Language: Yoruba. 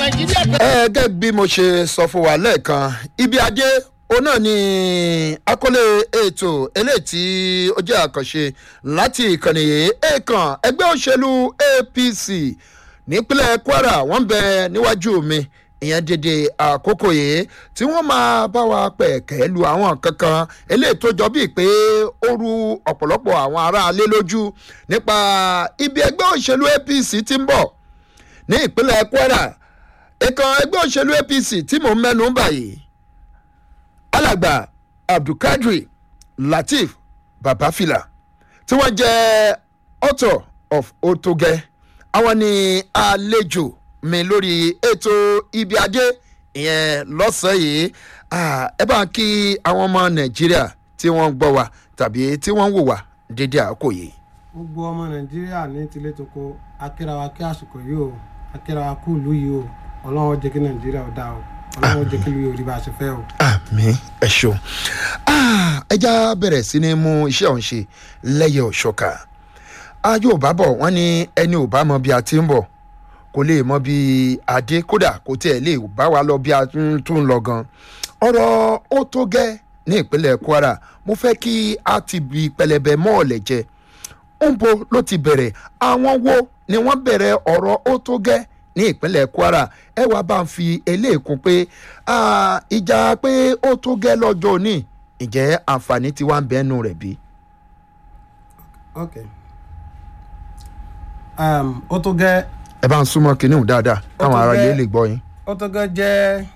nàìjíríà pé. ẹ gẹ́gẹ́ bí mo ṣe sọ fún wa lẹ́ẹ̀kan ibi adé òun náà ni akọ́lé ètò eléyìí tí ó jẹ́ àkànṣe láti ìkànnì èèkàn ẹgbẹ́ òṣèlú apc nípínlẹ̀ kwara wọ́n bẹ níwájú mi ìyẹn dédé àkókò yìí tí wọ́n máa bá wa pẹ̀kẹ́ lu àwọn kankan eléyìí tó jọ bíi pé ó ru ọ̀pọ̀lọpọ̀ àwọn aráalé lójú nípa ibi ẹgbẹ́ òṣèlú apc ti ń bọ̀ ní ìpínlẹ̀ kwara ìkan ẹgbẹ́ òṣèlú apc tí mò ń mẹ́nu báyìí alàgbà abdulkadri lateef babafila tí wọ́n jẹ́ author of otoge àwọn ni àlejò mi lórí ètò ibi adé ìyẹn lọ́sàn-án yìí Ah, ẹ bá ń kí àwọn ọmọ nàìjíríà tí wọ́n ń gbọ́ wa tàbí tí wọ́n ń wò wá dédé àkókò yìí. gbogbo ọmọ nàìjíríà ní tilé toko akírawa kí àsìkò yìí o akírawa kú ìlú yìí o ọlọ́run jẹ́ kí nàìjíríà ó dáa o ọlọ́run jẹ́ kí ìlú yìí ó rí bá a ṣe fẹ́ o. àmì ẹ ṣeun Ah, ẹja bẹ̀rẹ̀ sí ni mú iṣẹ́ òun ṣe lẹ́yẹ òṣọ́ka ayé ò bá bọ̀ wọ́n ní ẹni ò bá mọ bí a ti ń bọ̀ kò lè mọ bí adé kódà kò tiẹ̀ lè bá wa lọ bí a tún tún lọ gan ọ̀rọ̀ ó tó gẹ́ ní ìpínlẹ̀ kwara mo fẹ́ kí a ti bi pẹlẹbẹ mọ́ọ̀lẹ̀ jẹ ńbo ló ti bẹ̀rẹ̀ àwọn wo ni wọ́n bẹ̀rẹ̀ ọ̀rọ̀ ó tó gẹ́ ní ìpínlẹ̀ kwara ẹ wá bá ń fi eléèkún pé ah, ìjà pé ó tó gẹ́ lọ́jọ́ òní ǹjẹ́ àǹfààní tí wàá ń bẹ́nu rẹ̀ bí. ok um, ó tó gẹ́ ẹ bá ń súnmọ́ kinní hùn dáadáa káwọn tó ará ilé gẹ́- lè gbọ́ yín. ó tó gẹ́ jẹ́